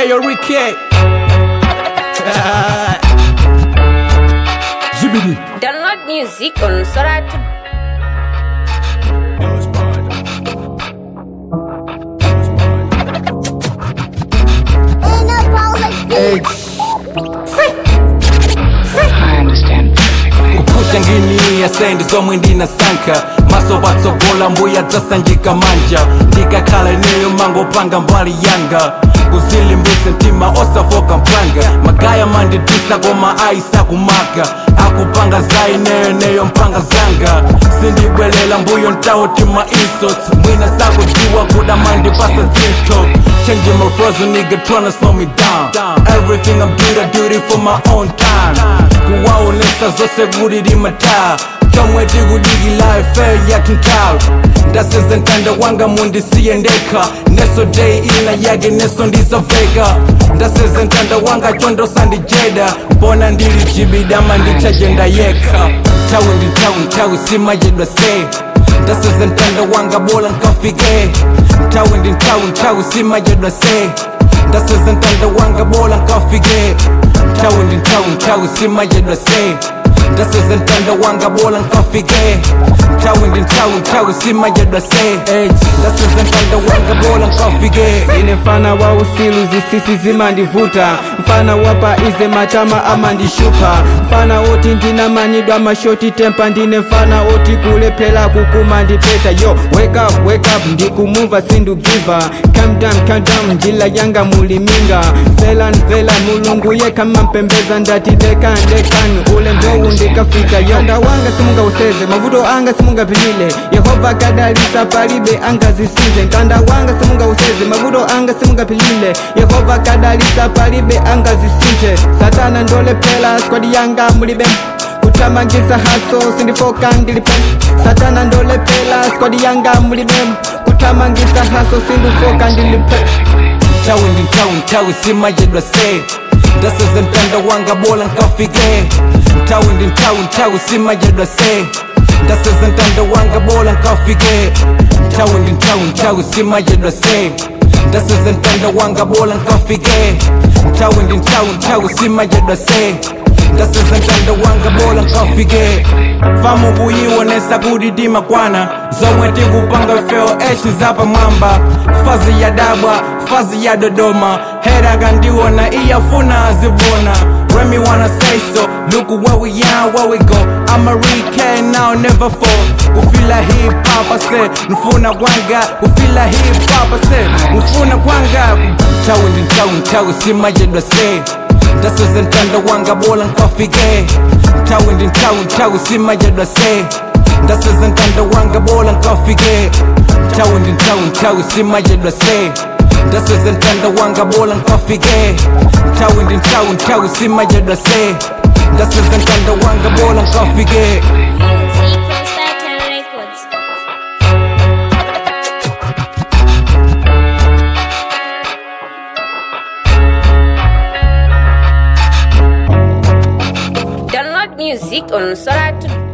yo Ricky. GBD. Download music on Soratu. Hey, I understand perfectly. kupusha ngini ya sendi zomwe ndinasankha maso patsogola mbuya dzasanjika manja ndikakhala ineyo mangopanga mbali yanga kuzilimbisa mtima osafoka mpanga magaya manditisa koma ayisakumaka akupanga za ineyo neyo mpanga zanga sindibwelela mbuyo ntautima insults mwina sakudziwa kuda mandipasa zinto Changing my frozen nigga tryna slow me down Everything I'm doing, I do it for my own time kuwaonesa zose kulili mataa chomwe tikudikila ife yakintalu ndaseza ntanda wanga mundisiye ndekha neso day ina yake neso ndisaveka ndaseza ntanda wanga chondo sandijeda mbona ndili chibidama ndichajenda yekha nthawi ndi nthawi nthawi simayedwa se ndaseza ntanda wanga bola nkafike nthawi ndi nthawi nthawi simayedwa se ndaseza ntanda wanga bola nkafike nthawi ndi nthawi nthawi simayedwa se ndaseza ntanda wanga bola nkafike nthawi ndi nthawi nthawi simayedwa se ndaseza ntanda wanga bola nkafike ine mfana wa usilu zisisi zimandivuta mfana wapa ize matama amandishupa mfana oti ndinamanidwa mashoti tempa ndine mfana oti kulephera kukumandipeta yo wake up wake up ndikumuva sindugiva calm down calm down njila yanga muliminga velan velan mulungu yekha mampembeza ndati dekan dekan ule ndowu ndikafika yo anda wanga simungauseze mavuto anga simungapilile yehova kadalisa palibe angazisinze ntanda wanga simungauseze mavuto anga simungapilile yehova kadalisa palibe angazisinthe satana ndolephera skwadi yanga mulibe kutamangisa haso sindifoka ndilipe satana ndolephera skwadi yanga mulibe kutamangisa haso sindifoka ndilipe nthawi ndi nthawi nthawi simayedwa se ndaseza ntanda wanga bola nkafike nthawi ndi nthawi nthawi simayedwa se ndaseza ntanda wanga bola nkafike nthawi ndi nthawi nthawi simayedwa se ndaseza ntanda wanga bola nkafike nthawi ndi nthawi nthawi simayedwa se ndaseza ntanda wanga bola nkafike famu kuyiwonesa kuti timakwana zomwe tikupanga feo eshi zapamwamba fazi ya dabwa fazi ya dodoma hera kandiona iyafuna azibona Remy wanna say so Look where we are, where we go I'm a recare now, never fall Kufila hip hop, I say Nfuna kwanga Kufila hip hop, I say Nfuna kwanga Chawi ndi chawi, chawi simayedwa say ndaseza ntanda wanga bola nkafike nthawi ndi nthawi nthawi simayedwa se ndaseza ntanda wanga bola nkafike nthawi ndi nthawi nthawi simayedwa se ndaseza ntanda wanga bola nkafike nthawi ndi nthawi nthawi simayedwa se ndaseza ntanda wanga bola nkafike Music from Startown Records. Download music on Soratu.